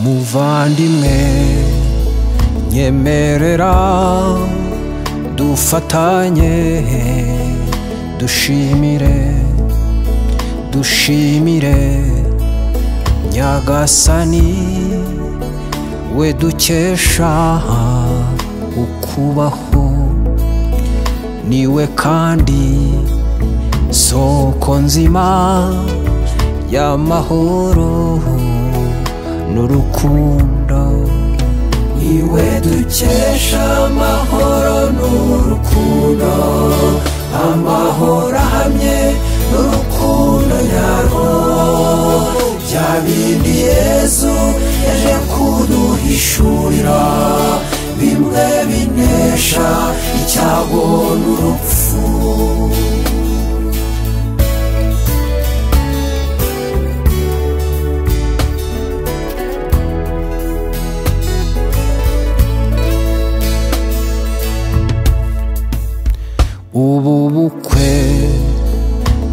muvandimwe nyemerera dufatanye dushimire dushimire nyagasani we dukesha ukubaho niwe kandi soko nzima y'amahoro n'urukundo iwe dukesha amahoro n'urukundo amahoro ahamye n'urukundo nyarwo bya bindi yezu yaje kuduhishurira bimwe binesha icyago n'urupfu ubu bukwe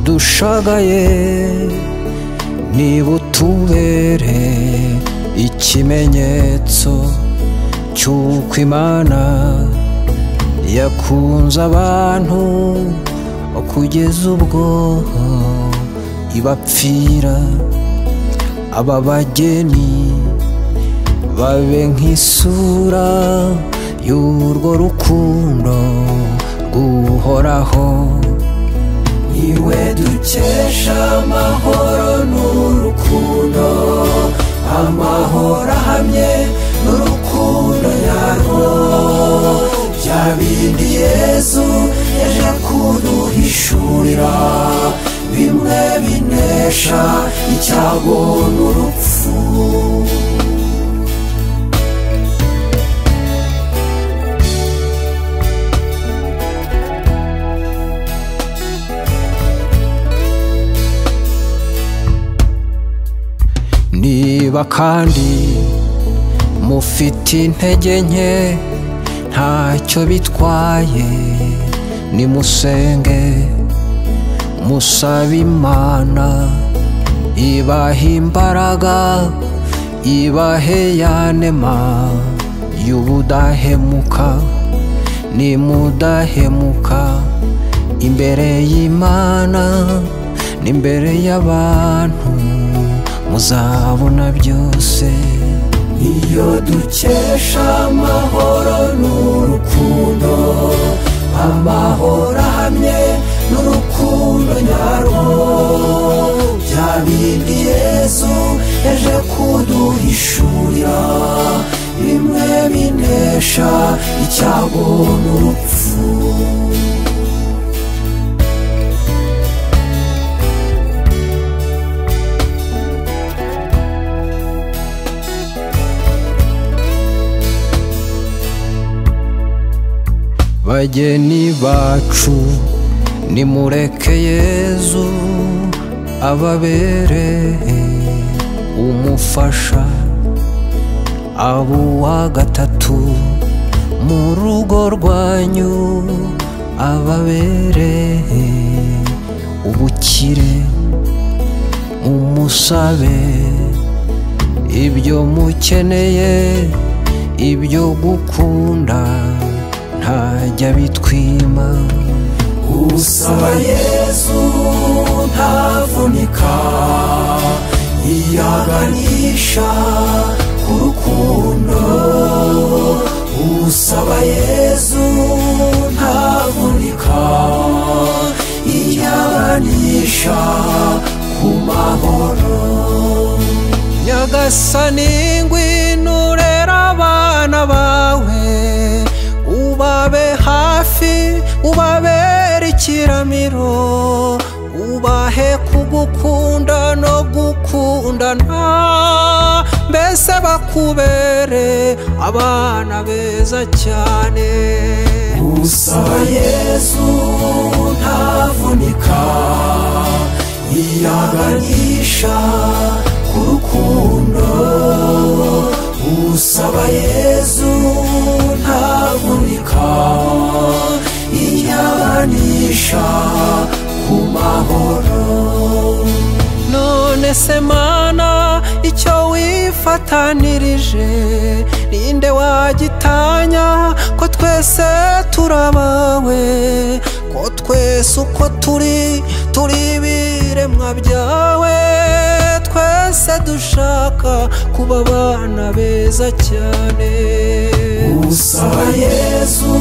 dushagaye nibutubere ikimenyetso cy'uko imana yakunze abantu kugeza ubwo ibapfira aba bageni babe nk'isura y'urwo rukundo uhoraho iwe dukesha amahoro n'urukundo amahoro ahamye n'urukundo yarwo bya bindi yezu yaje kuduhishurira bimwe binesha icyago n'urupfu niba kandi mufite intege nke ntacyo bitwaye nimusenge musaba imana ibaha imbaraga ibahe yanema y'ubudahemuka nimudahemuka imbere y'imana n'imbere y'abantu muzabona byose iyo dukesha amahoro n'urukundo amahoro ahamye n'urukundo nyarwo bya bindi yezu yaje kuduhishurira bimwe binesha icyago n'urupfu bageni bacu nimureke yezu ababere umufasha wa gatatu mu rugo rwanyu ababere ubukire umusabe ibyo mukeneye ibyo gukunda ntajya bitwima usaba yezu ntavunika iyaganisha ku rukundo usaba yezu ntavunika iyaganisha ku mahoro nyagasani ngwino urera abana bawe ubabe hafi ubabere ikiramiro ubahe kugukunda no gukundana mbese bakubere abana beza cyane gusaba yesu ntavunika yiyaganisha ku rukundo usaba yesu ntavunika yiyaganisha ku mahoro none se mana icyo wifatanirije ninde wagitanya ko twese turabawe ko twese uko turi turi ibiremwa byawe twese dushaka kuba abana beza cyane usaba yesu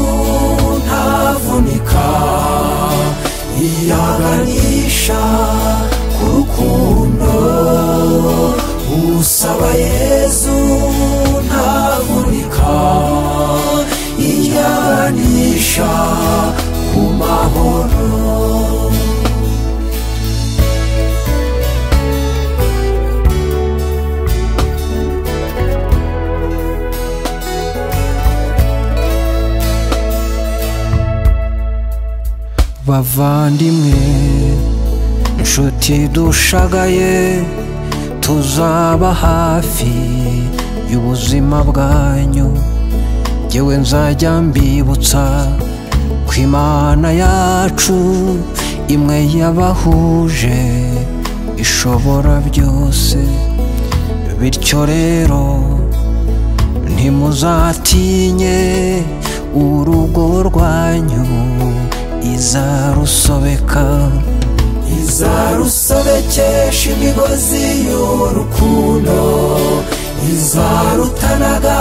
ntavunika iyaganisha ku rukundo usaba yesu ntavunika iyaganisha ku mahoro bavandimwe inshuti dushagaye tuzaba hafi y'ubuzima bwanyu ngewe nzajya mbibutsa ko imana yacu imwe yabahuje ishobora byose bityo rero ntimuzatinye urugo rwanyu izarusobeka izarusobekesha imigozi y'urukundo izarutanaga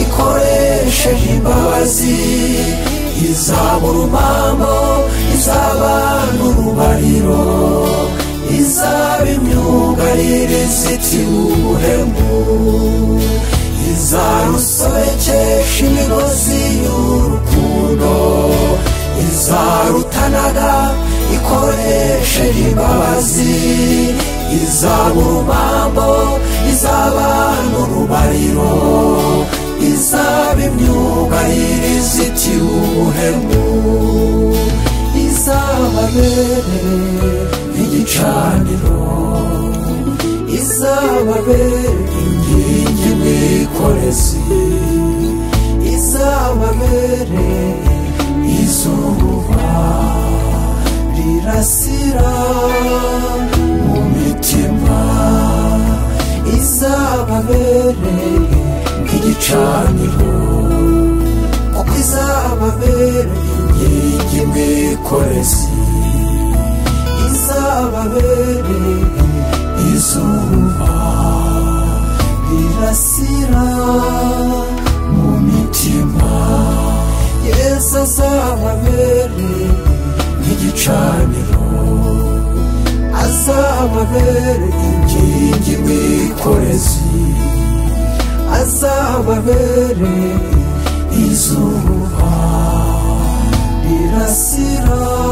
ikoresheje imbabazi izaba urumambo izaba n'urubariro izaba imyugarire izitira ubuhemu izarusobekesha imigozi y'urukundo izarutanaga ikoresheje imbabazi izaba urumambo izaba n'urubariro izaba imyugarire izitira ubuhemu izababere nk'igicaniro izababere inkingi mwikorezi izababere izuba rirasira mu mitima izababereye nk'igicaniro kuko izababereye inkingi mwikorezi izababereye izuba rirasira mu mitima yesu azababereye nk'igicaniro azababereye inkingi mwikorezi azababereye izuba rirasira